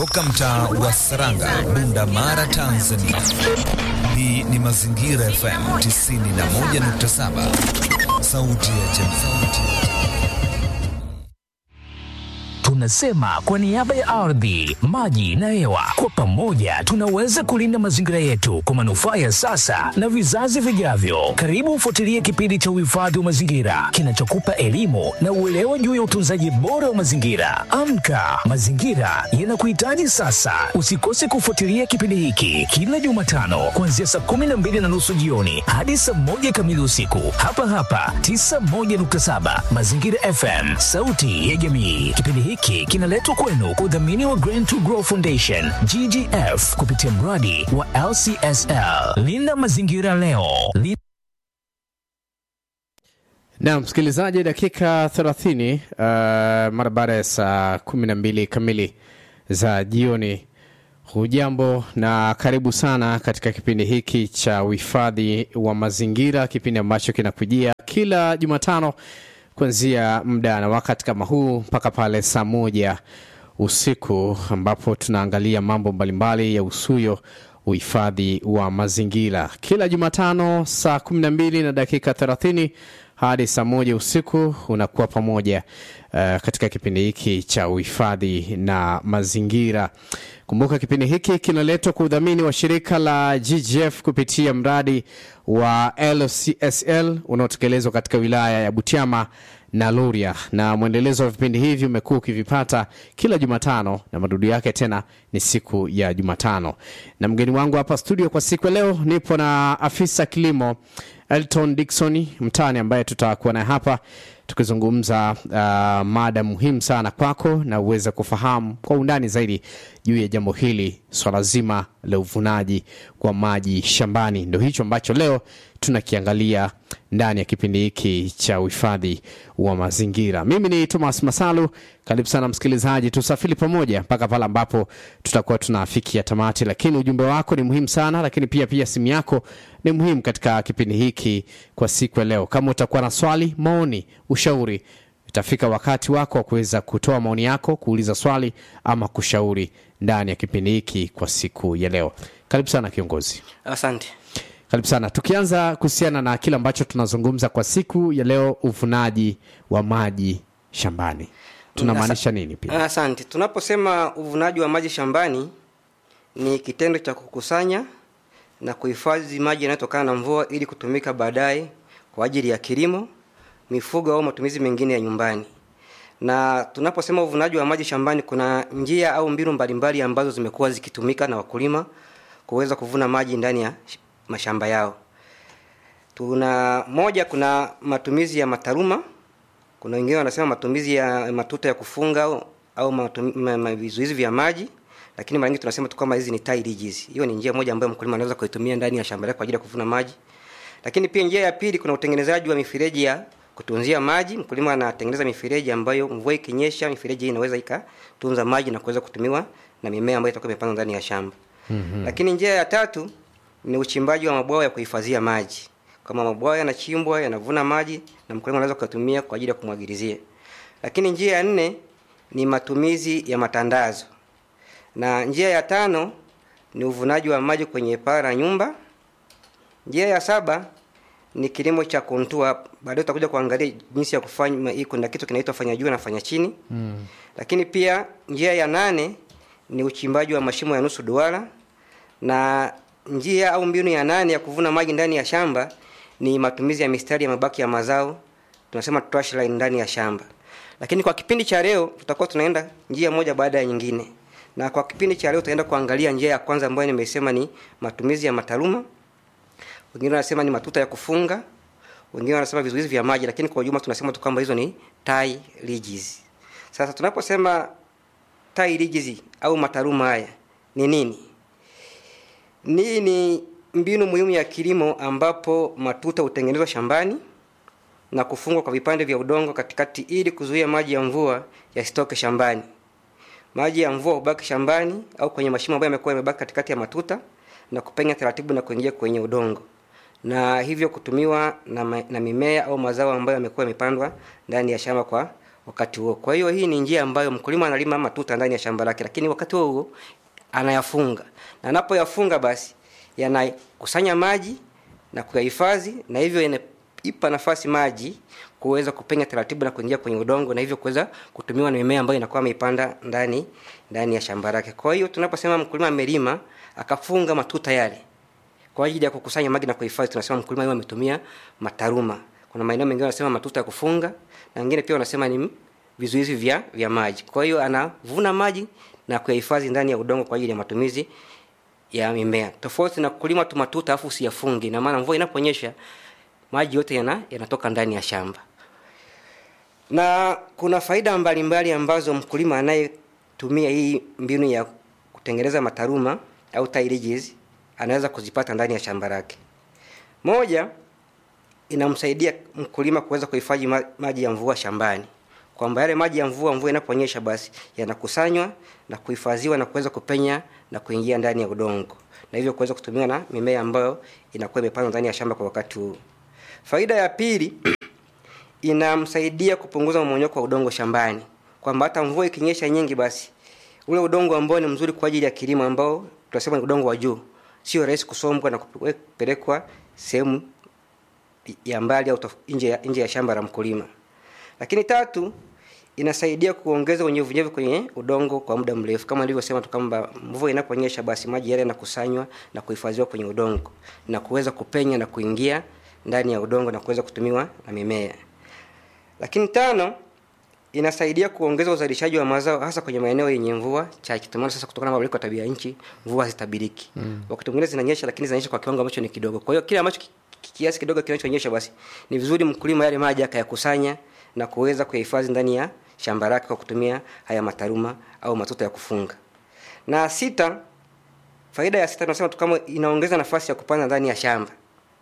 Toka mtaa wa Saranga, Bunda Mara, Tanzania. Hii ni Mazingira FM 91.7, sauti ya jamii. Tunasema kwa niaba ya ardhi, maji na hewa, kwa pamoja tunaweza kulinda mazingira yetu kwa manufaa ya sasa na vizazi vijavyo. Karibu ufuatilie kipindi cha uhifadhi wa mazingira kinachokupa elimu na uelewa juu ya utunzaji bora wa mazingira. Amka, mazingira yanakuhitaji sasa. Usikose kufuatilia kipindi hiki kila Jumatano kuanzia saa kumi na mbili na nusu jioni hadi saa moja kamili usiku hapa hapa 91.7 Mazingira FM, sauti ya jamii. Kipindi hiki kinaletwa kwenu kwa udhamini wa Grant to Grow Foundation GGF kupitia mradi wa LCSL. Linda mazingira leo. Linda Na msikilizaji, dakika 30 uh, mara baada ya saa 12 kamili za jioni. Hujambo na karibu sana katika kipindi hiki cha uhifadhi wa mazingira, kipindi ambacho kinakujia kila Jumatano kuanzia muda na wakati kama huu mpaka pale saa moja usiku ambapo tunaangalia mambo mbalimbali ya usuyo uhifadhi wa mazingira kila Jumatano saa 12 na dakika 30 hadi saa moja usiku unakuwa pamoja uh, katika kipindi hiki cha uhifadhi na mazingira. Kumbuka kipindi hiki kinaletwa kwa udhamini wa shirika la GGF kupitia mradi wa LCSL unaotekelezwa katika wilaya ya Butiama na Luria, na mwendelezo wa vipindi hivi umekuwa ukivipata kila Jumatano na madudu yake tena ni siku ya Jumatano. Na mgeni wangu hapa studio kwa siku ya leo, nipo na afisa kilimo Elton Dickson mtani, ambaye tutakuwa naye hapa tukizungumza uh, mada muhimu sana kwako na uweze kufahamu kwa undani zaidi juu ya jambo hili, swala zima la uvunaji wa maji shambani. Ndo hicho ambacho leo tunakiangalia ndani ya kipindi hiki cha uhifadhi wa mazingira. Mimi ni Thomas Masalu, karibu sana msikilizaji, tusafiri pamoja mpaka pale ambapo tutakuwa tunafikia tamati, lakini ujumbe wako ni muhimu sana, lakini pia pia simu yako ni muhimu katika kipindi hiki kwa siku ya leo. Kama utakuwa na swali, maoni, ushauri, itafika wakati wako wa kuweza kutoa maoni yako, kuuliza swali ama kushauri ndani ya kipindi hiki kwa siku ya leo. Karibu sana kiongozi. Asante. Karibu sana. Tukianza kuhusiana na kile ambacho tunazungumza kwa siku ya leo, uvunaji wa maji shambani, tunamaanisha nini? Pia Asante. Tunaposema uvunaji wa maji shambani ni kitendo cha kukusanya na kuhifadhi maji yanayotokana na mvua ili kutumika baadaye kwa ajili ya kilimo, mifugo au matumizi mengine ya nyumbani. Na tunaposema uvunaji wa maji shambani, kuna njia au mbinu mbalimbali ambazo zimekuwa zikitumika na wakulima kuweza kuvuna maji ndani ya sh- mashamba yao. Tuna moja, kuna matumizi ya mataruma. Kuna wengine wanasema matumizi ya matuta ya kufunga au, au matumi- ma- ma- vizuizi vya maji, lakini mara nyingi tunasema tu kama hizi ni tie ridges. Hiyo ni njia moja ambayo mkulima anaweza kuitumia ndani ya shamba lake kwa ajili ya kuvuna maji. Lakini pia njia ya pili, kuna utengenezaji wa mifereji ya kutunzia maji. Mkulima anatengeneza mifereji ambayo mvua ikinyesha, mifereji hii inaweza ikatunza maji na kuweza kutumiwa na mimea ambayo itakuwa imepandwa ndani ya shamba. Mm-hmm. Lakini njia ya tatu ni uchimbaji wa mabwawa ya kuhifadhia maji. Kama mabwawa yanachimbwa yanavuna maji na mkulima anaweza kuyatumia kwa ajili ya kumwagilizia. Lakini njia ya nne ni matumizi ya matandazo, na njia ya tano ni uvunaji wa maji kwenye paa la nyumba. Njia ya saba ni kilimo cha kontua. Baadaye tutakuja kuangalia jinsi ya kufanya hii. Kuna kitu kinaitwa fanya juu na fanya chini mm. Lakini pia njia ya nane ni uchimbaji wa mashimo ya nusu duara, na njia au mbinu ya nane ya kuvuna maji ndani ya shamba ni matumizi ya mistari ya mabaki ya mazao, tunasema trash line ndani ya shamba. Lakini kwa kipindi cha leo tutakuwa tunaenda njia moja baada ya nyingine, na kwa kipindi cha leo tutaenda kuangalia njia ya kwanza ambayo nimesema ni matumizi ya mataruma wengine wanasema ni matuta ya kufunga, wengine wanasema vizuizi vya maji, lakini kwa ujumla tunasema tu kwamba hizo ni tie ridges. Sasa tunaposema tie ridges au mataruma haya ni nini? Ni ni mbinu muhimu ya kilimo ambapo matuta hutengenezwa shambani na kufungwa kwa vipande vya udongo katikati ili kuzuia maji ya mvua yasitoke shambani. Maji ya mvua hubaki shambani au kwenye mashimo ambayo yamekuwa yamebaki katikati ya matuta na kupenya taratibu na kuingia kwenye udongo na hivyo kutumiwa na, ma, na mimea au mazao ambayo yamekuwa yamepandwa ndani ya shamba kwa wakati huo kwa hiyo hii ni njia ambayo mkulima analima matuta ndani ya shamba lake lakini wakati huo huo anayafunga na anapoyafunga basi yanakusanya maji na kuyahifadhi na hivyo yanaipa nafasi maji kuweza kupenya taratibu na kuingia kwenye udongo na hivyo kuweza kutumiwa na mimea ambayo inakuwa ameipanda ndani ndani ya shamba lake kwa hiyo tunaposema mkulima amelima akafunga matuta yale kwa ajili ya kukusanya maji na kuhifadhi tunasema mkulima huyo ametumia mataruma kuna maeneo mengine wanasema matuta ya kufunga na wengine pia wanasema ni vizuizi vya vya maji kwa hiyo anavuna maji na kuyahifadhi ndani ya udongo kwa ajili ya matumizi ya mimea tofauti na kulima tu matuta afu usiyafungi na maana mvua inaponyesha maji yote yana yanatoka ndani ya shamba na kuna faida mbalimbali mbali ambazo mkulima anayetumia hii mbinu ya kutengeneza mataruma au tilages anaweza kuzipata ndani ya shamba lake moja inamsaidia mkulima kuweza kuhifadhi ma- maji ya mvua shambani kwamba yale maji ya mvua mvua inaponyesha basi yanakusanywa na kuhifadhiwa na kuweza kupenya na kuingia ndani ya udongo na hivyo kuweza kutumiwa na mimea ambayo inakuwa imepandwa ndani ya shamba kwa wakati huu faida ya pili inamsaidia kupunguza mmonyoko wa udongo shambani kwamba hata mvua ikinyesha nyingi basi ule udongo ambao ni mzuri kwa ajili ya kilimo ambao tunasema ni udongo wa juu sio rahisi kusombwa na kupelekwa sehemu ya mbali au tof- nje ya, nje ya shamba la mkulima lakini tatu inasaidia kuongeza unyevunyevu kwenye udongo kwa muda mrefu kama nilivyosema tu kwamba mvua inaponyesha basi maji yale yanakusanywa na kuhifadhiwa kwenye udongo na kuweza kupenya na kuingia ndani ya udongo na kuweza kutumiwa na mimea lakini tano inasaidia kuongeza uzalishaji wa mazao hasa kwenye maeneo yenye mvua chache tumeona sasa kutokana na mabadiliko ya tabia ya nchi mvua hazitabiriki mm. wakati mwingine zinanyesha lakini zinanyesha kwa kiwango ambacho ni kidogo kwa hiyo kile ambacho ki- ki- kiasi kidogo kinachonyesha basi ni vizuri mkulima yale maji akayakusanya na kuweza kuyahifadhi ndani ya shamba lake kwa kutumia haya mataruma au matuta ya kufunga na sita faida ya sita tunasema tu kama inaongeza nafasi ya kupanda ndani ya shamba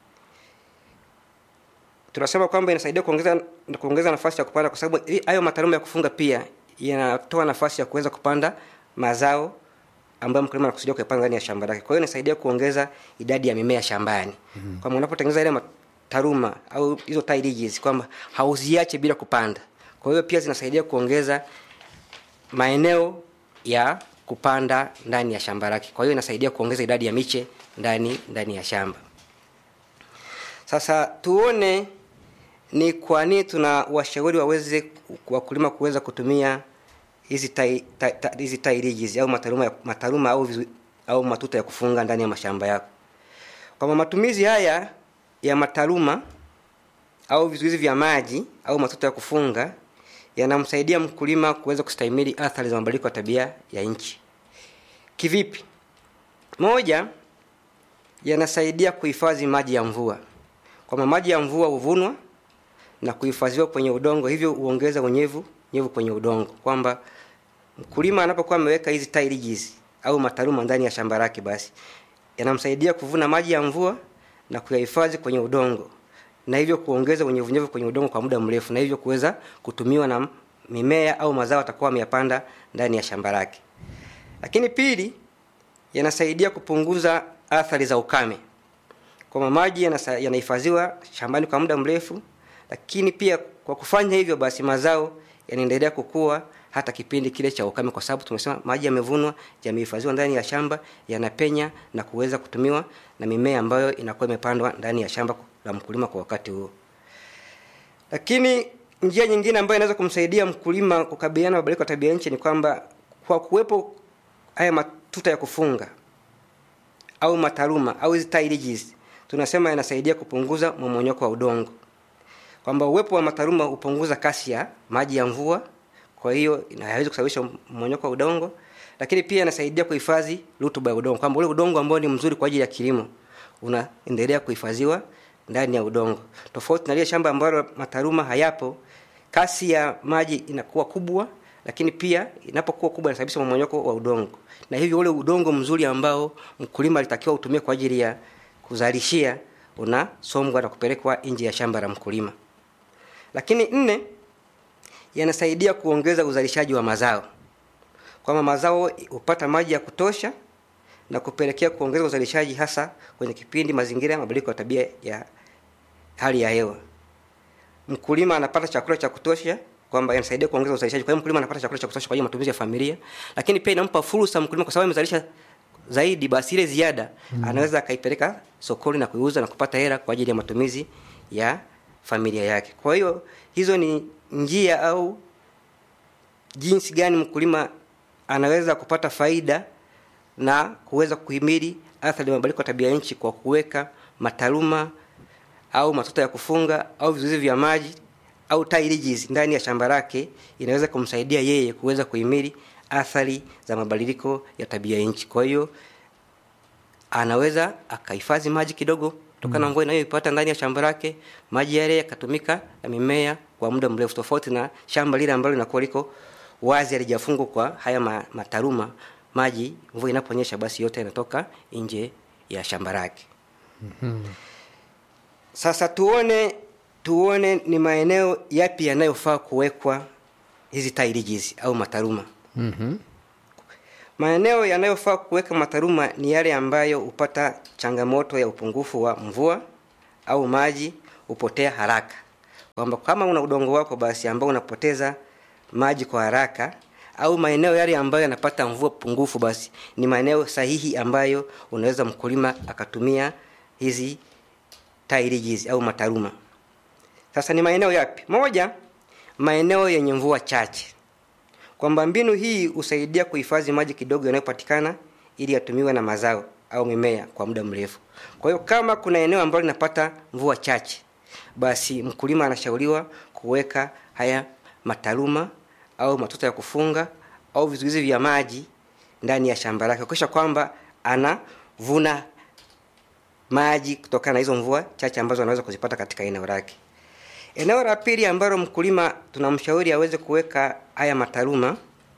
tunasema kwamba inasaidia kuongeza kuongeza nafasi ya kupanda kwa sababu hii- hayo mataruma ya kufunga pia yanatoa nafasi ya kuweza kupanda mazao ambayo mkulima anakusudia kuyapanda ndani ya shamba lake kwa hiyo inasaidia kuongeza idadi ya mimea shambani mm-hmm. kwamba unapotengeneza ile mataruma au hizo tilages kwamba hauziache bila kupanda kwa hiyo pia zinasaidia kuongeza maeneo ya kupanda ndani ya shamba lake kwa hiyo inasaidia kuongeza idadi ya miche ndani ndani ya shamba sasa tuone ni kwa nini tuna washauri waweze wakulima kuweza kutumia hizi tai- ta- ta- hizi tilages au mataruma, ya- mataruma au, vizu- au matuta ya kufunga ndani ya mashamba yako kwamba matumizi haya ya mataruma au vizuizi vya maji au matuta ya kufunga yanamsaidia mkulima kuweza kustahimili athari za mabadiliko ya tabia ya nchi kivipi moja yanasaidia kuhifadhi maji ya mvua kwamba maji ya mvua huvunwa na kuhifadhiwa kwenye udongo hivyo huongeza unyevu nyevu kwenye udongo kwamba mkulima anapokuwa ameweka hizi tilages au mataruma ndani ya shamba lake basi yanamsaidia kuvuna maji ya mvua na kuyahifadhi kwenye udongo na hivyo kuongeza unyevunyevu kwenye udongo kwa muda mrefu na hivyo kuweza kutumiwa na mimea au mazao atakuwa ameyapanda ndani ya shamba lake lakini pili yanasaidia kupunguza athari za ukame kwamba maji yanasa- yanahifadhiwa shambani kwa muda mrefu lakini pia kwa kufanya hivyo basi mazao yanaendelea kukua hata kipindi kile cha ukame kwa sababu tumesema maji yamevunwa yamehifadhiwa ndani ya shamba yanapenya na kuweza kutumiwa na mimea ambayo inakuwa imepandwa ndani ya shamba la mkulima kwa wakati huo lakini njia nyingine ambayo inaweza kumsaidia mkulima kukabiliana na mabadiliko ya tabia nchi ni kwamba kwa kuwepo haya matuta ya kufunga au mataruma au hizi tilages tunasema yanasaidia kupunguza mmomonyoko wa udongo kwamba uwepo wa mataruma hupunguza kasi ya maji ya mvua kwa hiyo ina- haiwezi kusababisha mmonyoko wa udongo lakini pia inasaidia kuhifadhi rutuba ya udongo kwamba ule udongo ambao ni mzuri kwa ajili ya kilimo unaendelea kuhifadhiwa ndani ya udongo tofauti na lile shamba ambalo mataruma hayapo kasi ya maji inakuwa kubwa lakini pia inapokuwa kubwa inasababisha mmonyoko wa udongo na hivyo ule udongo mzuri ambao mkulima alitakiwa utumie kwa ajili ya kuzalishia unasombwa na kupelekwa nje ya shamba la mkulima lakini nne yanasaidia kuongeza uzalishaji wa mazao kwamba mazao hupata maji ya kutosha na kupelekea kuongeza uzalishaji hasa kwenye kipindi mazingira ya mabadiliko ya tabia ya hali ya hewa mkulima anapata chakula cha kutosha kwamba yanasaidia kuongeza uzalishaji kwa hiyo mkulima anapata chakula cha kutosha kwa ajili ya matumizi ya familia lakini pia inampa fursa mkulima kwa sababu amezalisha zaidi basi ile ziada mm. anaweza akaipeleka sokoni na kuiuza na kupata hela kwa ajili ya matumizi ya familia yake kwa hiyo hizo ni njia au jinsi gani mkulima anaweza kupata faida na kuweza kuhimili athari ya mabadiliko ya tabia nchi kwa kuweka mataruma au matuta ya kufunga au vizuizi vya maji au tiles ndani ya shamba lake inaweza kumsaidia yeye kuweza kuhimili athari za mabadiliko ya tabia nchi kwa hiyo anaweza akahifadhi maji kidogo kutokana na mvua inayoipata ndani ya shamba lake maji yale yakatumika na mimea kwa muda mrefu tofauti na shamba lile ambalo linakuwa liko wazi alijafungwa kwa haya ma- mataruma maji mvua inaponyesha basi yote yanatoka nje ya shamba lake sasa tuone tuone ni maeneo yapi yanayofaa kuwekwa hizi tairijizi au mataruma mm-hmm. maeneo yanayofaa kuweka mataruma ni yale ambayo hupata changamoto ya upungufu wa mvua au maji hupotea haraka kwamba kama una udongo wako basi ambao unapoteza maji kwa haraka au maeneo yale ambayo yanapata mvua pungufu basi ni maeneo sahihi ambayo unaweza mkulima akatumia hizi tairijizi au mataruma sasa ni maeneo yapi moja maeneo yenye mvua chache kwamba mbinu hii husaidia kuhifadhi maji kidogo yanayopatikana ili yatumiwe na mazao au mimea kwa muda mrefu kwa hiyo kama kuna eneo ambalo linapata mvua chache basi mkulima anashauriwa kuweka haya mataruma au matuta ya kufunga au vizuizi vya maji ndani ya shamba lake kuakisha kwamba anavuna maji kutokana na hizo mvua chache ambazo anaweza kuzipata katika eneo lake eneo la pili ambalo mkulima tunamshauri aweze kuweka haya mataruma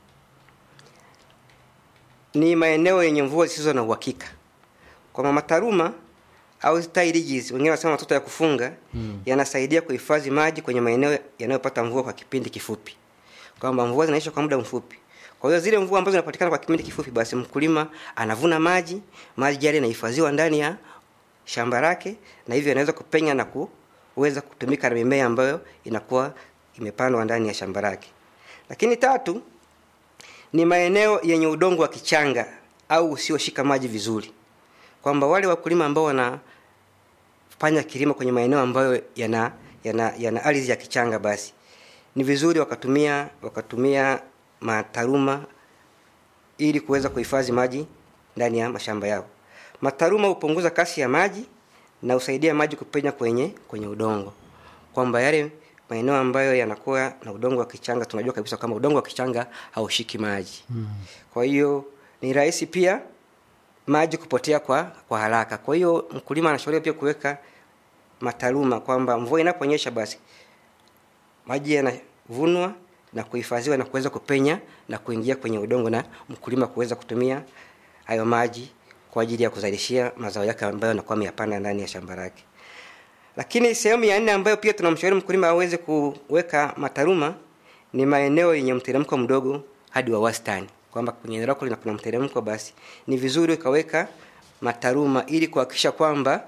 ni maeneo yenye mvua zisizo na uhakika kwamba mataruma au tairiges wengine wanasema matoto ya kufunga mm. yanasaidia kuhifadhi maji kwenye maeneo yanayopata mvua kwa kipindi kifupi kwamba mvua zinaisha kwa muda mfupi kwa hiyo zile mvua ambazo zinapatikana kwa kipindi kifupi basi mkulima anavuna maji maji yale yanahifadhiwa ndani ya shamba lake na hivyo anaweza kupenya na kuweza kutumika na mimea ambayo inakuwa imepandwa ndani ya shamba lake lakini tatu ni maeneo yenye udongo wa kichanga au usioshika maji vizuri kwamba wale wakulima ambao wanafanya kilimo kwenye maeneo ambayo yana yana, yana ardhi ya kichanga basi ni vizuri wakatumia wakatumia mataruma ili kuweza kuhifadhi maji ndani ya mashamba yao mataruma hupunguza kasi ya maji na husaidia maji kupenya kwenye kwenye udongo kwamba yale maeneo ambayo yanakuwa na udongo wa kichanga tunajua kabisa kama udongo wa kichanga haushiki maji mm. kwa hiyo ni rahisi pia maji kupotea kwa kwa haraka kwa hiyo mkulima anashauriwa pia kuweka mataruma kwamba mvua inaponyesha basi maji yanavunwa na kuhifadhiwa na kuweza kupenya na kuingia kwenye udongo na mkulima kuweza kutumia hayo maji kwa ajili ya kuzalishia mazao yake ambayo anakuwa ameyapanda ndani ya shamba lake lakini sehemu ya nne ambayo pia tunamshauri mkulima aweze kuweka mataruma ni maeneo yenye mteremko mdogo hadi wa wastani kwamba kwenye eneo lako lina kuna mteremko basi ni vizuri ukaweka mataruma ili kuhakikisha kwamba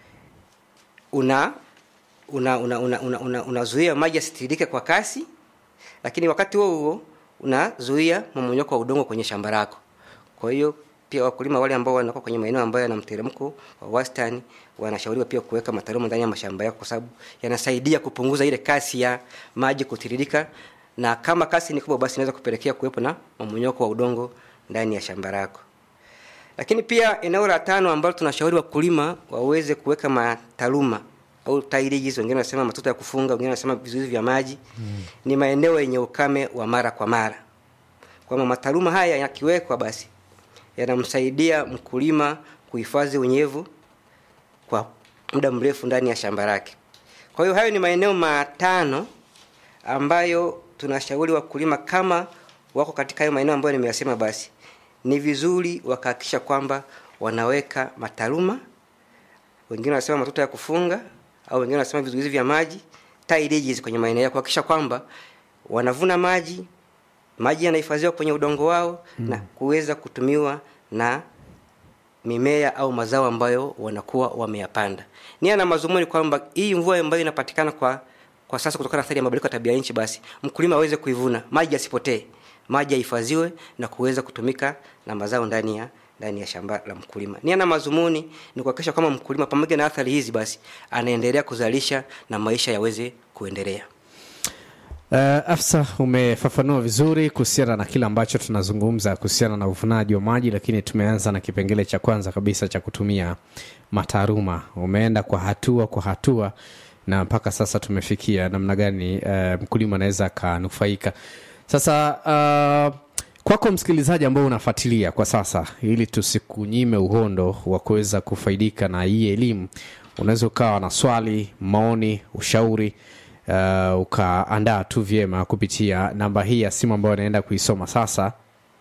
una una unazuia una, una, una, una maji yasitiririke kwa kasi lakini wakati huo huo unazuia mmonyoko wa udongo kwenye shamba lako kwa hiyo pia wakulima wale ambao wanakuwa kwenye maeneo ambayo yana mteremko wa wastani wanashauriwa pia kuweka mataruma ndani ya mashamba yako kwa sababu yanasaidia kupunguza ile kasi ya maji kutiririka na kama kasi ni kubwa basi inaweza kupelekea kuwepo na mmonyoko wa udongo ndani ya shamba lako lakini pia eneo la tano ambalo tunashauri wakulima waweze kuweka mataruma au tairiji wengine wanasema matoto ya kufunga wengine wanasema vizuizi vya maji mm. ni maeneo yenye ukame wa mara kwa mara kwamba mataruma haya yakiwekwa basi yanamsaidia mkulima kuhifadhi unyevu kwa muda mrefu ndani ya shamba lake kwa hiyo hayo ni maeneo matano ambayo tunashauri wakulima kama wako katika hayo maeneo ambayo nimeyasema basi ni vizuri wakahakikisha kwamba wanaweka mataruma wengine wanasema matoto ya kufunga au wengine wanasema vizuizi vya maji tiles kwenye maeneo yao kuhakikisha kwamba wanavuna maji maji yanahifadhiwa kwenye udongo wao mm. na kuweza kutumiwa na mimea au mazao ambayo wanakuwa wameyapanda nia na mazumuni kwamba hii mvua ambayo inapatikana kwa kwa sasa kutokana na athari ya mabadiliko ya tabia nchi basi mkulima aweze kuivuna maji yasipotee maji yahifadhiwe na kuweza kutumika na mazao ndani ya ndani ya shamba la mkulima nia na mazumuni ni kuhakikisha kwamba mkulima pamoja na athari hizi basi anaendelea kuzalisha na maisha yaweze kuendelea Uh, afsa umefafanua vizuri kuhusiana na kile ambacho tunazungumza kuhusiana na uvunaji wa maji lakini tumeanza na kipengele cha kwanza kabisa cha kutumia mataaluma umeenda kwa hatua kwa hatua na mpaka sasa tumefikia namna gani uh, mkulima anaweza akanufaika sasa uh, kwako msikilizaji ambao unafuatilia kwa sasa ili tusikunyime uhondo wa kuweza kufaidika na hii elimu unaweza ukawa na swali maoni ushauri uh, ukaandaa tu vyema kupitia namba hii ya simu ambayo anaenda kuisoma sasa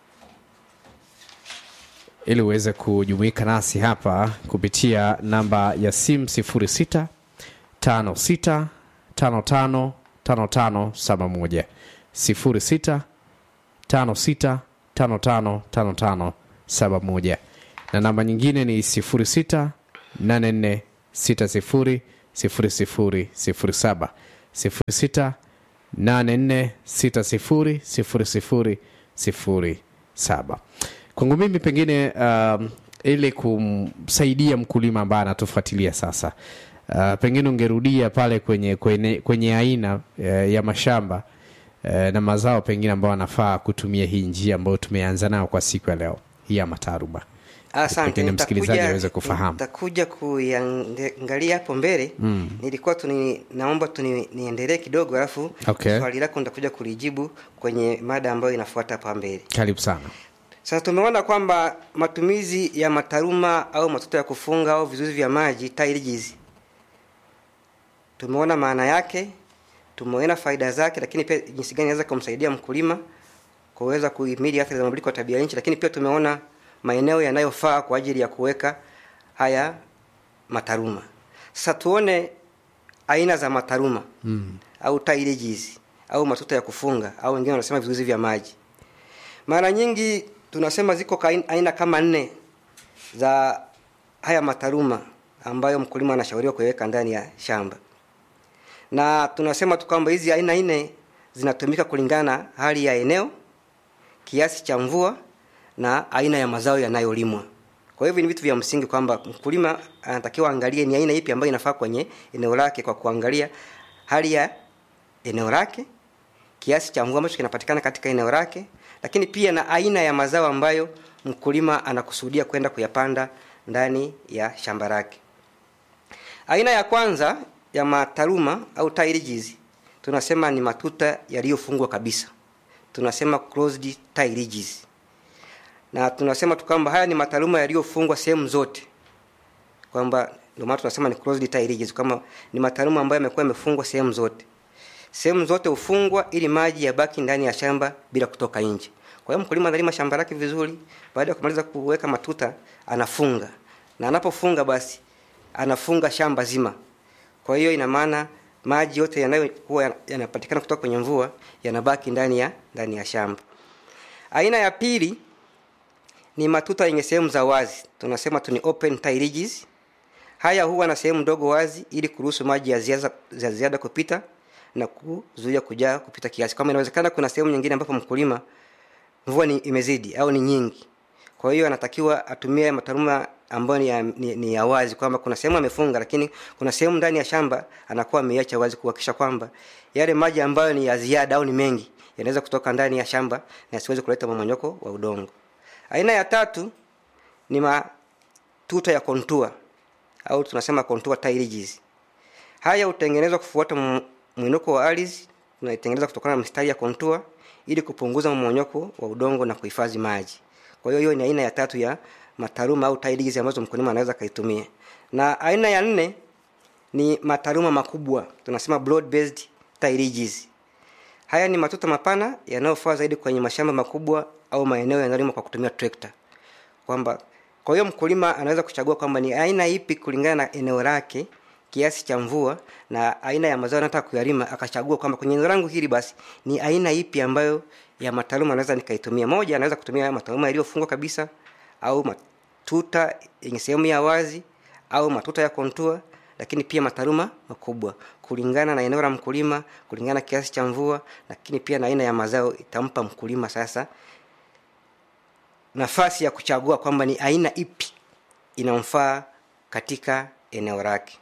ili uweze kujumuika nasi hapa kupitia namba ya simu 06 56 55 55 71 06 56 55 55 71 na namba nyingine ni 06 84 60 00 07 06 84 60 00 07 kwangu mimi pengine um, ili kumsaidia mkulima ambaye anatufuatilia sasa uh, pengine ungerudia pale kwenye kwenye, kwenye aina uh, ya mashamba uh, na mazao pengine ambayo anafaa kutumia hii njia ambayo tumeanza nayo kwa siku ya leo hii ya mataaruba asante pengine msikilizaji nitakuja- aweze kufahamu nitakuja kuiangalia hapo mbele mm. nilikuwa tuni, naomba tuni, niendelee kidogo alafu Okay. swali lako nitakuja kulijibu kwenye mada ambayo inafuata hapa mbele karibu sana sasa tumeona kwamba matumizi ya mataruma au matuta ya kufunga au vizuizi vya maji tiles tumeona maana yake tumeona faida zake lakini pia jinsi gani inaweza kumsaidia mkulima kuweza kuhimili athari za mabadiliko ya tabia nchi lakini pia tumeona maeneo yanayofaa kwa ajili ya kuweka haya mataruma sasa tuone aina za mataruma mm. au tiles au matuta ya kufunga au wengine wanasema vizuizi vya maji mara nyingi tunasema ziko kain- aina kama nne za haya mataruma ambayo mkulima anashauriwa kuiweka ndani ya shamba na tunasema tu kwamba hizi aina nne zinatumika kulingana na hali ya eneo kiasi cha mvua na aina ya mazao yanayolimwa kwa hivyo ni vitu vya msingi kwamba mkulima anatakiwa angalie ni aina ipi ambayo inafaa kwenye eneo lake kwa kuangalia hali ya eneo lake kiasi cha mvua ambacho kinapatikana katika eneo lake lakini pia na aina ya mazao ambayo mkulima anakusudia kwenda kuyapanda ndani ya shamba lake aina ya kwanza ya mataruma au tiles tunasema ni matuta yaliyofungwa kabisa tunasema closed tiles na tunasema tu kwamba haya ni mataruma yaliyofungwa sehemu zote kwamba ndio maana tunasema ni closed tiles kama ni mataruma ambayo yamekuwa yamefungwa sehemu zote sehemu zote hufungwa ili maji yabaki ndani ya shamba bila kutoka nje kwa hiyo mkulima analima shamba lake vizuri baada ya kumaliza kuweka matuta anafunga na anapofunga basi anafunga shamba zima kwa hiyo ina maana maji yote yanayokuwa yanapatikana kutoka kwenye mvua yanabaki ndani ya ndani ya shamba aina ya pili ni matuta yenye sehemu za wazi tunasema tu ni open tiles haya huwa na sehemu ndogo wazi ili kuruhusu maji ya ziada, za ziada kupita na kuzuia kujaa kupita kiasi kama inawezekana kuna sehemu nyingine ambapo mkulima mvua ni imezidi au ni nyingi kwa hiyo anatakiwa atumie mataruma ambayo ni ya, ni, ni ya wazi kwamba kuna sehemu amefunga lakini kuna sehemu ndani ya shamba anakuwa ameiacha wazi kuhakikisha kwamba yale maji ambayo ni ya ziada au ni mengi yanaweza kutoka ndani ya shamba na yasiweze kuleta mmomonyoko wa udongo aina ya tatu ni matuta ya kontua au tunasema contour tiles haya hutengenezwa kufuata m- mwinuko wa ardhi unaitengeneza kutokana na mistari ya kontua ili kupunguza mmonyoko wa udongo na kuhifadhi maji kwa hiyo hiyo ni aina ya tatu ya mataruma au tiles ambazo mkulima anaweza akaitumia na aina ya nne ni mataruma makubwa tunasema broad based tiles haya ni matuta mapana yanayofaa zaidi kwenye mashamba makubwa au maeneo yanayolimwa kwa kutumia trekta kwamba kwa hiyo mkulima anaweza kuchagua kwamba ni aina ipi kulingana na eneo lake kiasi cha mvua na aina ya mazao anataka kuyalima akachagua kwamba kwenye eneo langu hili basi ni aina ipi ambayo ya mataluma anaweza nikaitumia moja anaweza kutumia mataluma yaliyofungwa kabisa au matuta yenye sehemu ya wazi au matuta ya kontua lakini pia mataruma makubwa kulingana na eneo la mkulima kulingana na kiasi cha mvua lakini pia na aina ya mazao itampa mkulima sasa nafasi ya kuchagua kwamba ni aina ipi inamfaa katika eneo lake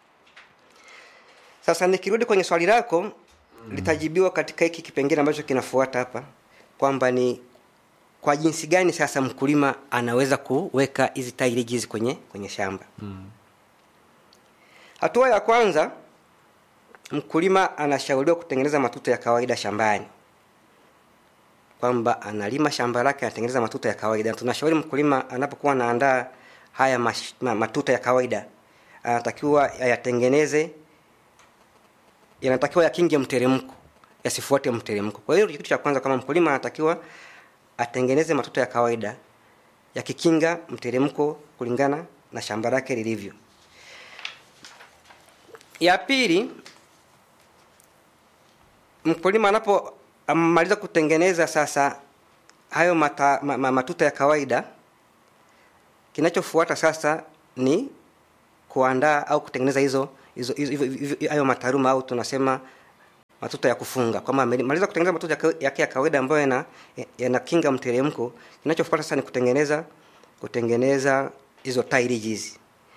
sasa nikirudi kwenye swali lako mm. litajibiwa katika hiki kipengele ambacho kinafuata hapa kwamba ni kwa jinsi gani sasa mkulima anaweza kuweka hizi tairiji hizi kwenye kwenye shamba mm. hatua ya kwanza mkulima anashauriwa kutengeneza matuta ya kawaida shambani kwamba analima shamba lake anatengeneza matuta ya kawaida tunashauri mkulima anapokuwa anaandaa haya mash, ma, matuta ya kawaida anatakiwa ayatengeneze yanatakiwa yakinge mteremko yasifuate mteremko kwa hiyo kitu cha kwanza kama mkulima anatakiwa atengeneze matuta ya kawaida yakikinga mteremko kulingana na shamba lake lilivyo ya pili mkulima anapomaliza kutengeneza sasa hayo mata, ma, ma, matuta ya kawaida kinachofuata sasa ni kuandaa au kutengeneza hizo hizo hizo hayo mataruma au tunasema matuta ya kufunga kwamba amemaliza kutengeneza matuta yake ya kawaida ambayo yana yanakinga mteremko kinachofuata sasa ni kutengeneza kutengeneza hizo tairijizi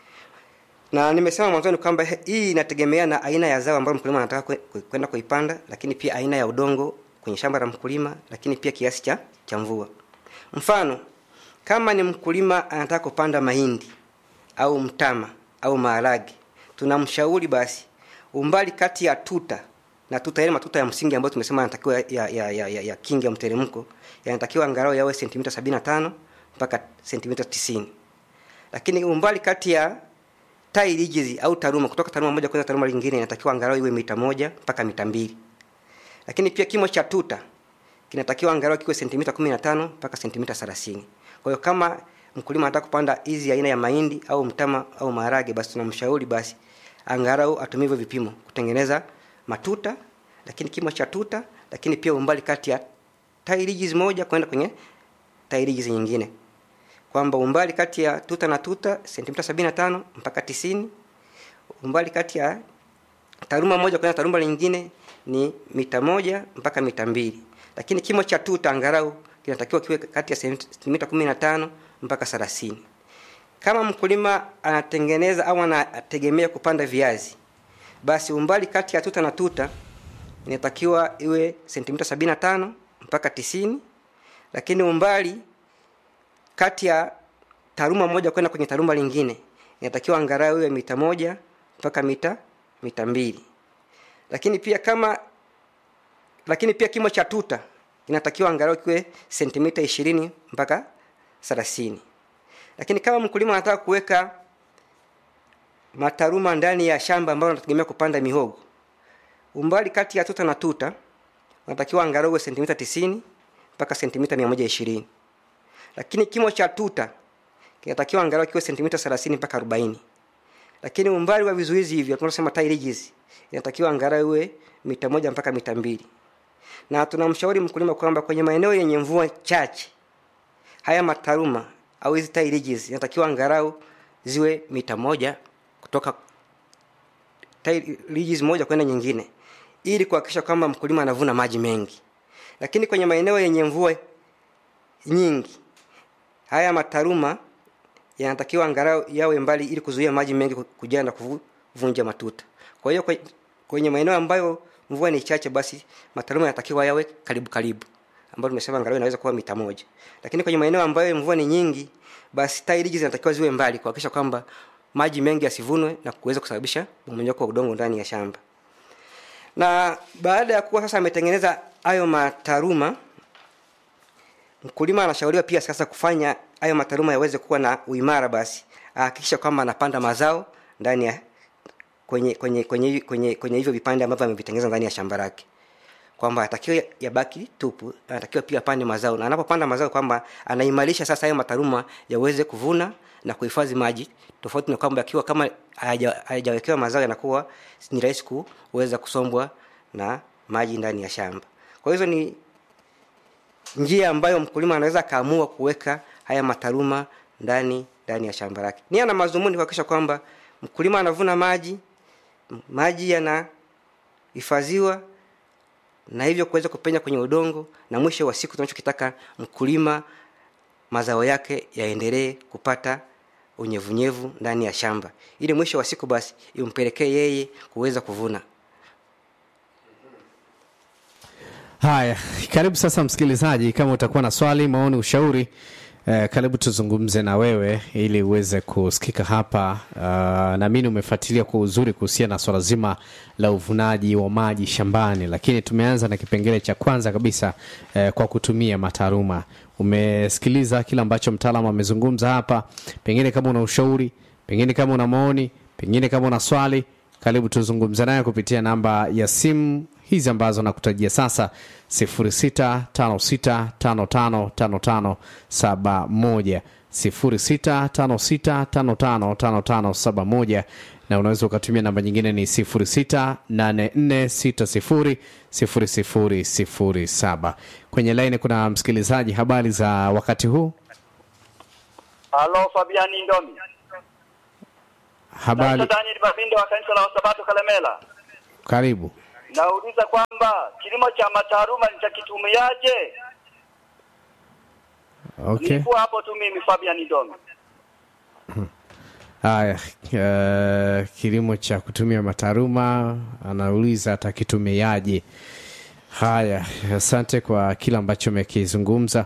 na nimesema mwanzoni kwamba hii inategemea na aina ya zao ambayo mkulima anataka kwenda kuipanda lakini pia aina ya udongo kwenye shamba la mkulima lakini pia kiasi cha cha mvua mfano kama ni mkulima anataka kupanda mahindi au mtama au maharage tunamshauri basi umbali kati ya tuta na tuta yale matuta ya msingi ambayo tumesema yanatakiwa ya, ya, ya, ya, ya kingi ya mteremko yanatakiwa angalau yawe sentimita 75 mpaka sentimita 90 lakini umbali kati ya tai ridges au taruma kutoka taruma moja kwenda taruma lingine inatakiwa angalau iwe mita moja mpaka mita mbili lakini pia kimo cha tuta kinatakiwa angalau kiwe sentimita 15 mpaka sentimita 30 kwa hiyo kama mkulima anataka kupanda hizi aina ya mahindi au mtama au maharage basi tunamshauri basi angalau atumie hivyo vipimo kutengeneza matuta lakini kimo cha tuta lakini pia umbali kati ya tairijizi moja kwenda kwenye tairijizi nyingine kwamba umbali kati ya tuta na tuta sentimita sabini na tano mpaka tisini umbali kati ya taruma moja kwenda taruma lingine ni mita moja mpaka mita mbili lakini kimo cha tuta angalau kinatakiwa kiwe kati ya sentimita kumi na tano mpaka thelathini kama mkulima anatengeneza au anategemea kupanda viazi basi umbali kati ya tuta na tuta inatakiwa iwe sentimita sabini na tano mpaka tisini lakini umbali kati ya taruma moja kwenda kwenye taruma lingine inatakiwa angalau iwe mita moja mpaka mita mita mbili lakini pia kama lakini pia kimo cha tuta inatakiwa angalau kiwe sentimita ishirini mpaka thelathini lakini kama mkulima anataka kuweka mataruma ndani ya shamba ambalo anategemea kupanda mihogo umbali kati ya tuta na tuta unatakiwa angalau sentimita tisini mpaka sentimita mia moja ishirini lakini kimo cha tuta kinatakiwa angalau kiwe sentimita thelathini mpaka arobaini lakini umbali wa vizuizi hivyo tunasema ridges inatakiwa angalau iwe mita moja mpaka mita mbili na tunamshauri mkulima kwamba kwenye maeneo yenye mvua chache haya mataruma au hizi ridges inatakiwa angalau ziwe mita moja kutoka ridges moja kwenda nyingine ili kuhakikisha kwamba mkulima anavuna maji mengi lakini kwenye maeneo yenye mvua nyingi haya mataruma yanatakiwa angalau yawe mbali ili kuzuia maji mengi kujaa na kuvunja matuta kwa hiyo kwenye maeneo ambayo mvua ni chache basi mataruma yanatakiwa yawe karibu karibu ambayo tumesema angalau inaweza kuwa mita moja lakini kwenye maeneo ambayo mvua ni nyingi basi tairiji zinatakiwa ziwe mbali kuhakikisha kwamba maji mengi yasivunwe na kuweza kusababisha mmonyoko wa udongo ndani ya shamba na baada ya kuwa sasa ametengeneza hayo mataruma mkulima anashauriwa pia sasa kufanya hayo mataruma yaweze kuwa na uimara basi ahakikisha kwamba anapanda mazao ndani ya kwenye kwenye kwenye kwenye, kwenye hivyo vipande ambavyo amevitengeneza ndani ya shamba lake kwamba atakiwa yabaki tupu anatakiwa pia apande mazao na anapopanda mazao kwamba anaimarisha sasa hayo mataruma yaweze kuvuna na kuhifadhi maji tofauti na kwamba akiwa kama hayajawekewa mazao yanakuwa ni rahisi kuweza kusombwa na maji ndani ya shamba kwa hizo ni njia ambayo mkulima anaweza akaamua kuweka haya mataruma ndani ndani ya shamba lake nia na mazumuni kuhakikisha kwamba mkulima anavuna maji maji yanahifadhiwa na hivyo kuweza kupenya kwenye udongo na mwisho wa siku tunachokitaka mkulima mazao yake yaendelee kupata unyevunyevu ndani ya shamba ili mwisho wa siku basi impelekee yeye kuweza kuvuna haya karibu sasa msikilizaji kama utakuwa na swali maoni ushauri eh, karibu tuzungumze na wewe ili uweze kusikika hapa uh, naamini umefuatilia kwa uzuri kuhusiana na swala zima la uvunaji wa maji shambani lakini tumeanza na kipengele cha kwanza kabisa eh, kwa kutumia mataaluma umesikiliza kile ambacho mtaalamu amezungumza hapa pengine kama una ushauri pengine kama una maoni pengine kama una swali karibu tuzungumze naye kupitia namba ya simu hizi ambazo nakutajia sasa 0656555571 0656555571 na unaweza ukatumia namba nyingine ni 0684600007 kwenye laini kuna msikilizaji habari za wakati huu Halo Fabiani Ndomi. habari Naitwa Daniel Mabindo wa kanisa la Wasabato Kalemela. karibu Nauliza kwamba kilimo cha mataaluma nitakitumiaje? okay Nilikuwa hapo tu mimi Fabiani Ndomi. haya uh, kilimo cha kutumia mataruma anauliza atakitumiaje haya asante kwa kile ambacho umekizungumza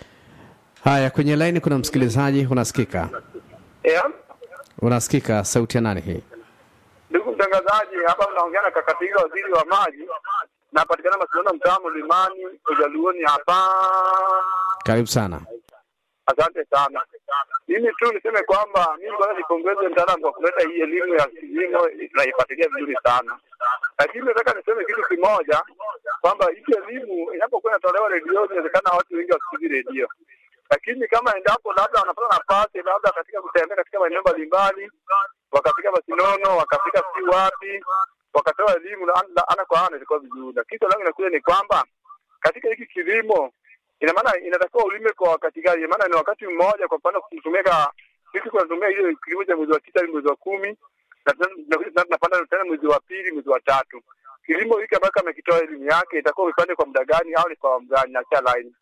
haya kwenye laini kuna msikilizaji unasikika Yeah. unasikika sauti ya nani hii Ndugu mtangazaji, hapa mnaongea na Kakatiga, waziri wa maji. Napatikana Masilano, mtaa Mlimani, Ujaluoni hapa. karibu sana Asante sana. Mimi tu niseme kwamba mimi kwanza nipongeze mtaalamu kwa kuleta hii elimu ya kilimo, tunaifuatilia vizuri sana, lakini nataka niseme kitu kimoja kwamba hii elimu inapokuwa inatolewa redioni, inawezekana watu wengi wasikilizi redio, lakini kama endapo labda wanapata nafasi labda katika kutembea katika maeneo mbalimbali, wakafika Masinono, wakafika si wapi, wakatoa elimu na ana, ana kwa ana, ilikuwa vizuri. Lakini swali langu inakuja ni kwamba katika hiki kilimo ina maana inatakiwa ulime kwa wakati gani? Ina maana ni wakati mmoja, kwa mfano kutumika sisi tunatumia ile kilimo cha mwezi wa tisa hadi mwezi wa kumi na tena- tunakuja tena tunapanda tena mwezi wa pili, mwezi wa tatu. Kilimo hiki ambacho amekitoa elimu yake itakuwa upande kwa muda gani au ni kwa muda gani? Nachia line.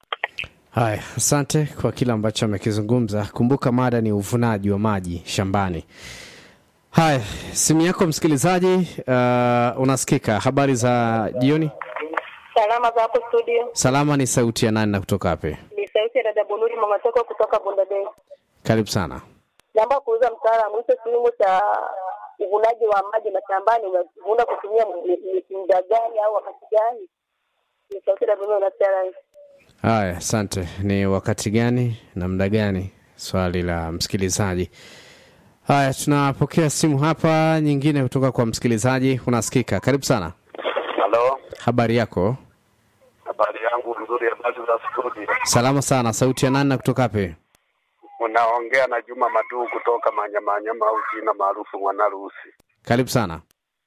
haya asante kwa kile ambacho amekizungumza kumbuka mada ni uvunaji wa maji shambani haya simu yako msikilizaji uh, unasikika habari za jioni Salama za hapo studio, salama ni sauti ya nani na kutoka wapi ni sauti ya dada Bunuri mama Toko kutoka Bondadei. karibu sana Naomba kuuliza mtaalamu, hicho kilimo cha uvunaji wa maji mashambani unavuna kutumia mi- mi- muda gani au wakati gani? Ni sauti ya Bunuri na Sarah. haya asante ni wakati gani na muda gani swali la msikilizaji haya tunapokea simu hapa nyingine kutoka kwa msikilizaji unasikika karibu sana Halo, habari yako habari yangu nzuri, habari za studio. salama sana sauti ya nani na kutoka wapi Unaongea na Juma Maduu kutoka Manyamanyama au jina maarufu Mwanarusi. karibu sana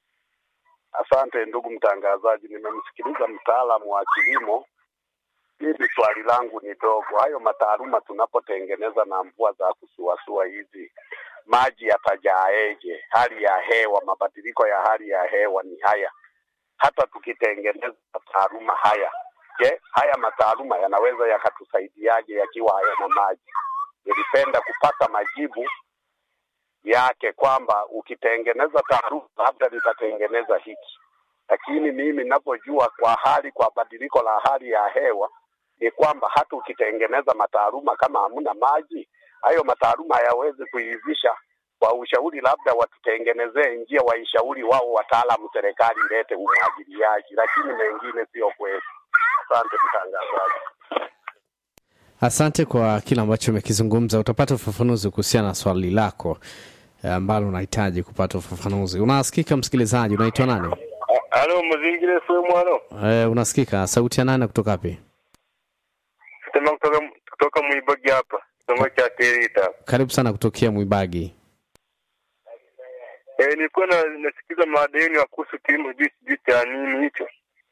Asante ndugu mtangazaji, nimemsikiliza mtaalamu wa kilimo. Mimi swali langu ni dogo, hayo mataaluma tunapotengeneza na mvua za kusuasua hizi, maji yatajaeje? Hali ya hewa, mabadiliko ya hali ya hewa ni haya. Hata tukitengeneza mataaluma haya, je, haya mataaluma yanaweza yakatusaidiaje yakiwa hayana maji? Nilipenda kupata majibu yake kwamba ukitengeneza taaluma labda litatengeneza hiki, lakini mimi ninavyojua kwa hali kwa badiliko la hali ya hewa ni kwamba hata ukitengeneza mataaluma kama hamna maji, hayo mataaluma hayawezi kuivisha. Kwa ushauri, labda watutengenezee njia, waishauri wao wataalamu, serikali ilete umwagiliaji, lakini mengine sio kwetu. Asante mtangazaji. asante kwa kile ambacho umekizungumza utapata ufafanuzi kuhusiana na swali lako eh, ambalo unahitaji kupata ufafanuzi unasikika msikilizaji unaitwa nani Halo, mzingire sio mwano eh, unasikika sauti ya nani kutoka wapi sema kutoka kutoka Mwibagi hapa kitongo cha Terita. karibu sana kutokea mwibagi Eh, nilikuwa na nasikiza madeni ya kuhusu kilimo juu sijui cha nini hicho.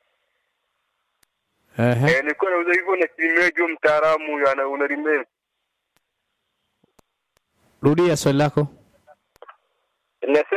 Ehe. Eh, nilikuwa nauza hivyo na kilimia juu mtaalamu huyo ana unalimia. rudia swali lako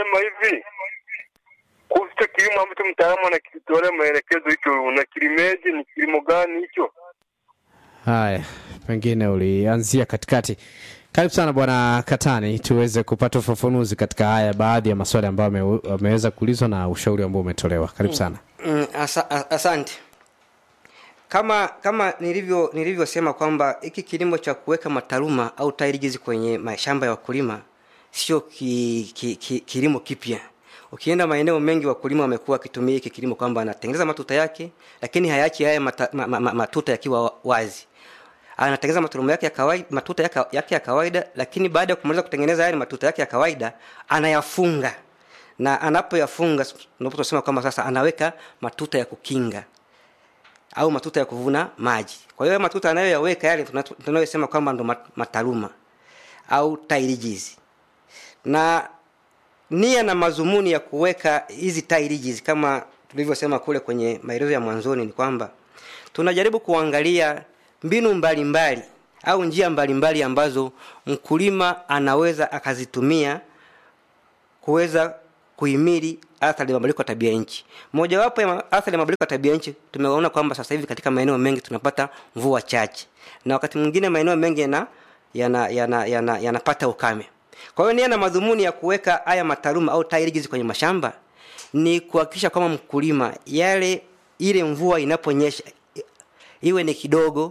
nasema hivi kuhusu hicho kilimo ambacho mtaalamu anakitolea maelekezo, hicho unakilimeje? Ni kilimo gani hicho? Haya, pengine ulianzia katikati. Karibu sana bwana Katani, tuweze kupata ufafanuzi katika haya baadhi ya maswali ambayo ame- ameweza kuulizwa na ushauri ambao umetolewa. Karibu sana. Mm, asa, a- asante kama kama nilivyo nilivyosema kwamba hiki kilimo cha kuweka mataruma au tairigizi kwenye mashamba ya wakulima sio ki, ki, ki, kilimo kipya ukienda maeneo mengi wakulima wamekuwa wakitumia hiki kilimo kwamba anatengeneza matuta yake lakini hayachi haya mata, ma, ma, ma, matuta yakiwa wa- wazi anatengeneza maturumu yake ya kawaida matuta yake, yake ya kawaida lakini baada ya kumaliza kutengeneza yale matuta yake ya kawaida anayafunga na anapoyafunga ndipo tunasema kwamba sasa anaweka matuta ya kukinga au matuta ya kuvuna maji kwa hiyo matuta anayoyaweka yale tuna- tunayosema kwamba ndo mat- mataruma au tairijizi na nia na mazumuni ya kuweka hizi tairijizi kama tulivyosema kule kwenye maelezo ya mwanzoni ni kwamba tunajaribu kuangalia mbinu mbalimbali mbali, au njia mbalimbali mbali ambazo mkulima anaweza akazitumia kuweza kuhimili athari ya mabadiliko ya tabia nchi. Mojawapo ya ma- athari ya mabadiliko ya tabia nchi tumeona kwamba sasa hivi katika maeneo mengi tunapata mvua chache, na wakati mwingine maeneo mengi yana yana yana yana yanapata ukame. Kwa hiyo nia na madhumuni ya kuweka haya mataruma au tairigizi kwenye mashamba ni kuhakikisha kwamba mkulima yale ile mvua inaponyesha i- iwe ni kidogo,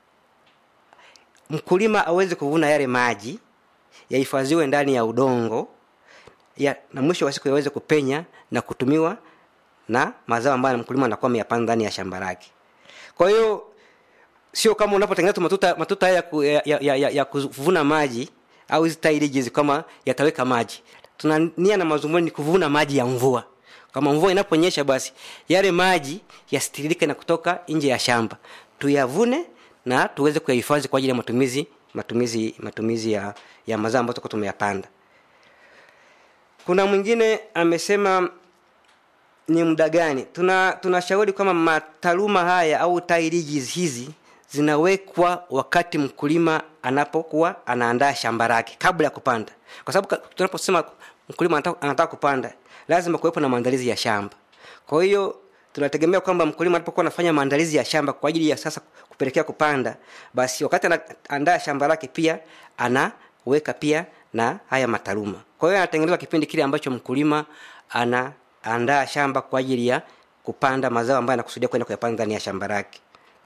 mkulima aweze kuvuna yale maji yahifadhiwe ndani ya udongo ya, na mwisho wa siku yaweze kupenya na kutumiwa na mazao ambayo mkulima anakuwa ameyapanda ndani ya shamba lake kwa hiyo sio kama unapotengeneza tu matuta matuta haya ya, ku- ya, ya, ya, ya, ya kuvuna maji au hizi tairijizi kama yataweka maji tuna nia na mazumuni ni kuvuna maji ya mvua kama mvua inaponyesha basi yale maji yasitiririke na kutoka nje ya shamba tuyavune na tuweze kuyahifadhi kwa ajili ya matumizi matumizi matumizi ya, ya mazao ambayo tutakuwa tumeyapanda kuna mwingine amesema ni muda gani tuna tunashauri kwamba mataruma haya au tairiji hizi zinawekwa wakati mkulima anapokuwa anaandaa shamba lake kabla ya kupanda kwa sababu ka- tunaposema mkulima anataka, anataka kupanda lazima kuwepo na maandalizi ya shamba kwa hiyo tunategemea kwamba mkulima anapokuwa anafanya maandalizi ya shamba kwa ajili ya sasa kupelekea kupanda basi wakati anaandaa shamba lake pia anaweka pia na haya mataruma kwa hiyo anatengenezwa kipindi kile ambacho mkulima anaandaa shamba kwa ajili ya kupanda mazao ambayo anakusudia kwenda kuyapanda ndani ya shamba lake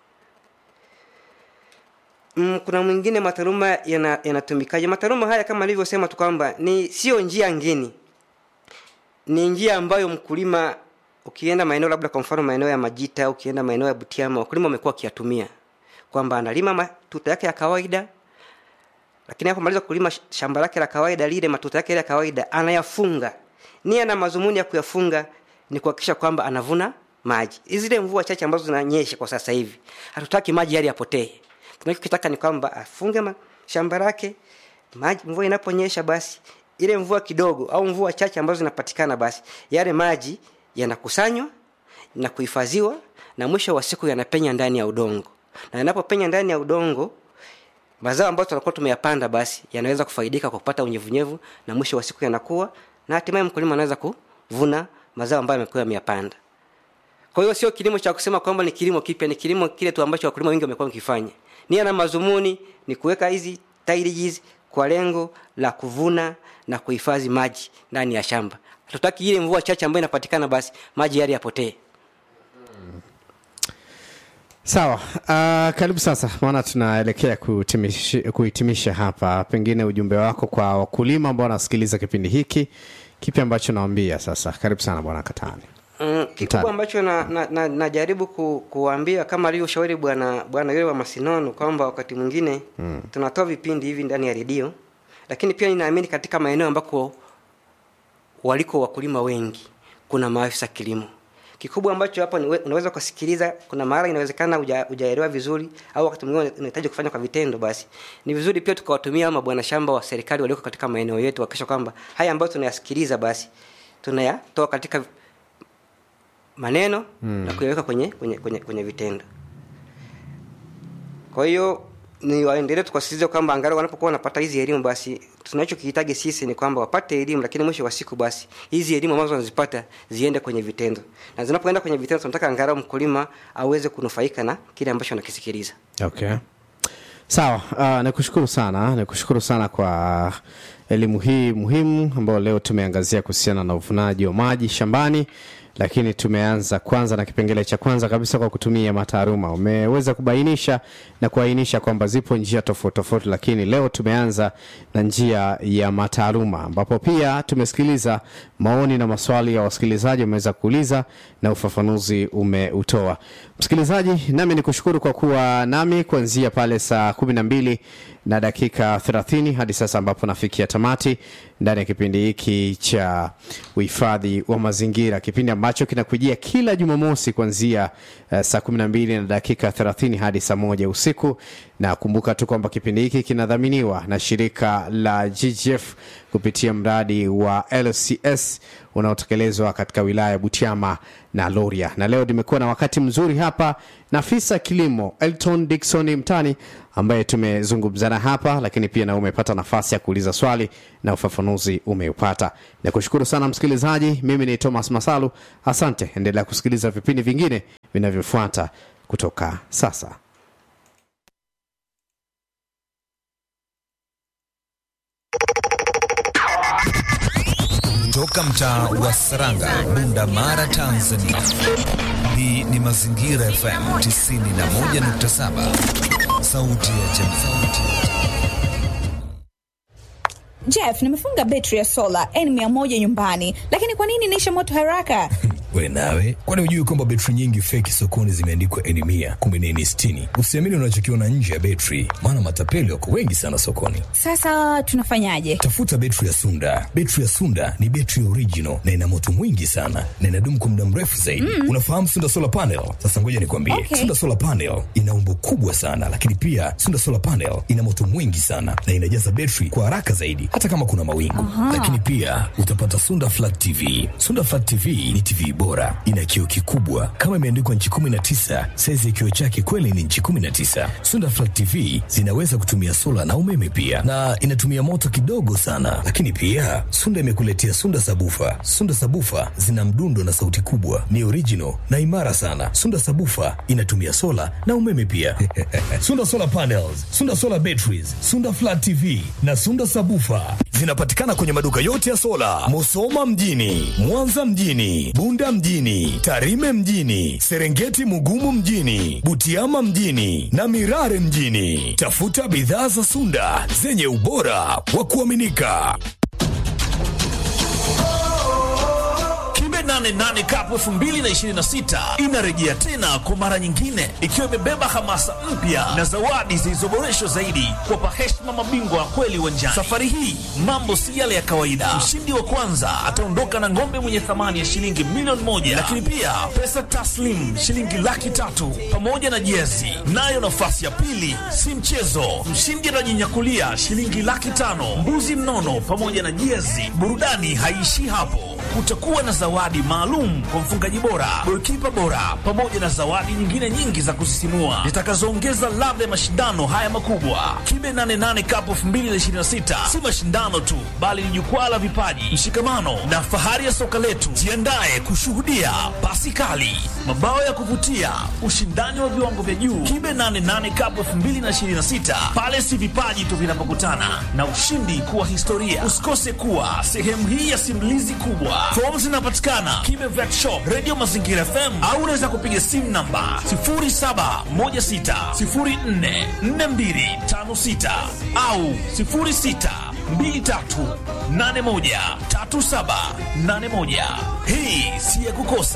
mm, kuna mwingine mataruma yana- yanatumikaje mataruma haya kama alivyosema tu kwamba ni sio njia ngeni ni njia ambayo mkulima ukienda maeneo labda kwa mfano maeneo ya majita ukienda maeneo ya butiama wakulima wamekuwa wakiyatumia kwamba analima matuta yake ya kawaida lakini anapomaliza kulima sh- shamba lake la kawaida lile matuta yake ya kawaida anayafunga nia na mazumuni ya kuyafunga ni kuhakikisha kwamba anavuna maji zile mvua chache ambazo zinanyesha kwa sasa hivi hatutaki maji yale yapotee tunachokitaka ni kwamba afunge ma- shamba lake maji mvua inaponyesha basi ile mvua kidogo au mvua chache ambazo zinapatikana basi yale maji yanakusanywa na kuhifadhiwa na mwisho wa siku yanapenya ndani ya udongo na yanapopenya ndani ya udongo mazao ambayo tunakuwa tumeyapanda basi yanaweza kufaidika kwa kupata unyevunyevu na mwisho wa siku yanakuwa na hatimaye mkulima anaweza kuvuna mazao ambayo amekuwa ameyapanda kwa hiyo sio kilimo cha kusema kwamba ni kilimo kipya ni kilimo kile tu ambacho wakulima wengi wamekuwa wakifanya nia na mazumuni ni kuweka hizi tairijizi kwa lengo la kuvuna na kuhifadhi maji ndani ya shamba hatutaki ile mvua chache ambayo inapatikana basi maji yale yapotee sawa uh, karibu sasa maana tunaelekea kutimishi- kuhitimisha hapa pengine ujumbe wako kwa wakulima ambao wanasikiliza kipindi hiki kipi ambacho nawambia sasa karibu sana bwana katani Mm, Mtaani. kikubwa ambacho najaribu na, na, najaribu ku, kuambia kama alivyoshauri bwana bwana yule wa masinono kwamba wakati mwingine mm. tunatoa vipindi hivi ndani ya redio lakini pia ninaamini katika maeneo ambako waliko wakulima wengi kuna maafisa kilimo kikubwa ambacho hapo niwe- unaweza ukasikiliza kuna mara inawezekana huja- hujaelewa vizuri au wakati mwingine unahitaji kufanya kwa vitendo basi ni vizuri pia tukawatumia ama bwana shamba wa serikali walioko katika maeneo yetu wakisha kwamba haya ambayo tunayasikiliza basi tunayatoa katika maneno mm. na kuyaweka kwenye, kwenye, kwenye, kwenye vitendo kwa hiyo ni waendelee tukasisitiza kwamba angalau wanapokuwa wanapata hizi elimu basi tunachokihitaji sisi ni kwamba wapate elimu lakini mwisho wa siku basi hizi elimu ambazo wanazipata ziende kwenye vitendo na zinapoenda kwenye vitendo tunataka angalau mkulima aweze kunufaika na kile ambacho anakisikiliza okay sawa uh, nikushukuru sana nikushukuru sana kwa elimu hii muhimu ambayo leo tumeangazia kuhusiana na uvunaji wa maji shambani lakini tumeanza kwanza na kipengele cha kwanza kabisa kwa kutumia mataaluma umeweza kubainisha na kuainisha kwamba zipo njia tofauti tofauti lakini leo tumeanza na njia ya mataaluma ambapo pia tumesikiliza maoni na maswali ya wasikilizaji wameweza kuuliza na ufafanuzi umeutoa msikilizaji nami ni kushukuru kwa kuwa nami kuanzia pale saa kumi na mbili na dakika 30 hadi sasa ambapo nafikia tamati ndani ya kipindi hiki cha uhifadhi wa mazingira kipindi ambacho kinakujia kila jumamosi kuanzia uh, saa 12 na dakika 30 hadi saa moja usiku na kumbuka tu kwamba kipindi hiki kinadhaminiwa na shirika la ggf kupitia mradi wa lcs unaotekelezwa katika wilaya ya butiama na loria na leo nimekuwa na wakati mzuri hapa na afisa kilimo elton dikson mtani ambaye tumezungumzana hapa lakini pia na umepata nafasi ya kuuliza swali na ufafanuzi umeupata nakushukuru sana msikilizaji mimi ni thomas masalu asante endelea kusikiliza vipindi vingine vinavyofuata kutoka sasa Toka mtaa wa Saranga, Bunda Mara, Tanzania. Hii ni Mazingira FM 91.7, sauti ya jamii. Jeff, nimefunga betri ya sola N100 nyumbani, lakini kwa nini inaisha moto haraka? we nawe kwani hujui kwamba betri nyingi feki sokoni zimeandikwa eni mia kumbe ni eni sitini usiamini unachokiona nje ya betri maana matapeli wako wengi sana sokoni Sasa tunafanyaje? tafuta betri ya sunda betri ya sunda ni betri original na ina moto mwingi sana na inadumu kwa muda mrefu zaidi mm. unafahamu sunda solar panel sasa ngoja nikwambie Okay. sunda solar panel ina umbo kubwa sana lakini pia sunda solar panel ina moto mwingi sana na inajaza betri kwa haraka zaidi hata kama kuna mawingu lakini pia utapata sunda flat tv sunda flat tv ni tv bora ina kioo kikubwa kama imeandikwa nchi 19 saizi ya kioo chake kweli ni nchi 19 sunda flat tv zinaweza kutumia sola na umeme pia na inatumia moto kidogo sana lakini pia sunda imekuletea sunda sabufa sunda sabufa zina mdundo na sauti kubwa ni original na imara sana sunda sabufa inatumia sola na umeme pia sunda solar panels sunda solar batteries sunda flat tv na sunda sabufa zinapatikana kwenye maduka yote ya sola musoma mjini mwanza mjini bunda mjini tarime mjini serengeti mugumu mjini butiama mjini na mirare mjini tafuta bidhaa za sunda zenye ubora wa kuaminika Kimbe 88 Cup 2026 inarejea tena kwa mara nyingine ikiwa imebeba hamasa mpya na zawadi zilizoboreshwa zaidi kuwapa heshima mabingwa wa kweli uwanjani. Safari hii mambo si yale ya kawaida. Mshindi wa kwanza ataondoka na ng'ombe mwenye thamani ya shilingi milioni moja, lakini pia pesa taslim shilingi laki tatu pamoja na jezi. Nayo nafasi ya pili si mchezo, mshindi atajinyakulia shilingi laki tano, mbuzi mnono pamoja na jezi. Burudani haiishii hapo kutakuwa na zawadi maalum kwa mfungaji bora, golikipa bora, pamoja na zawadi nyingine nyingi za kusisimua zitakazoongeza ladha ya mashindano haya makubwa. Kibe 88 Cup 2026 si mashindano tu, bali ni jukwaa la vipaji, mshikamano na fahari ya soka letu. Jiandae kushuhudia pasi kali, mabao ya kuvutia, ushindani wa viwango vya juu. Kibe 88 Cup 2026 pale si vipaji tu vinapokutana na ushindi kuwa historia. Usikose kuwa sehemu hii ya simulizi kubwa. Fomu zinapatikana Kibe Vet Shop, Radio Mazingira FM au unaweza kupiga simu namba 0716044256 au 0623813781. Hii si ya kukosa.